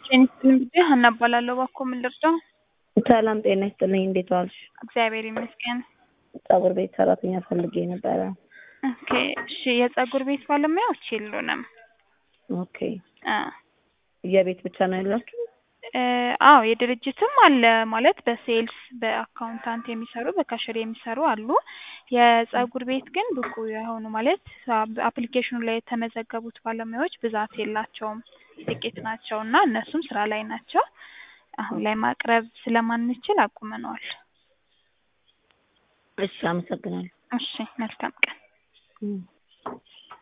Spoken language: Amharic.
ጤና ይስጥልኝ ጊዜ ሀና እባላለሁ። እባክዎ ምን ልርዳው? ሰላም ጤና ይስጥልኝ። እንዴት ዋልሽ? እግዚአብሔር ይመስገን። ፀጉር ቤት ሰራተኛ ፈልጌ ነበረ። ኦኬ እሺ፣ የፀጉር ቤት ባለሙያዎች የሉንም። ኦኬ አ የቤት ብቻ ነው ያላችሁ? እ አዎ የድርጅትም አለ ማለት በሴልስ በአካውንታንት የሚሰሩ በካሽር የሚሰሩ አሉ። የፀጉር ቤት ግን ብቁ የሆኑ ማለት አፕሊኬሽኑ ላይ የተመዘገቡት ባለሙያዎች ብዛት የላቸውም፣ ጥቂት ናቸው እና እነሱም ስራ ላይ ናቸው። አሁን ላይ ማቅረብ ስለማንችል አቁመነዋል። እሺ አመሰግናለሁ። እሺ መልካም ቀን። እም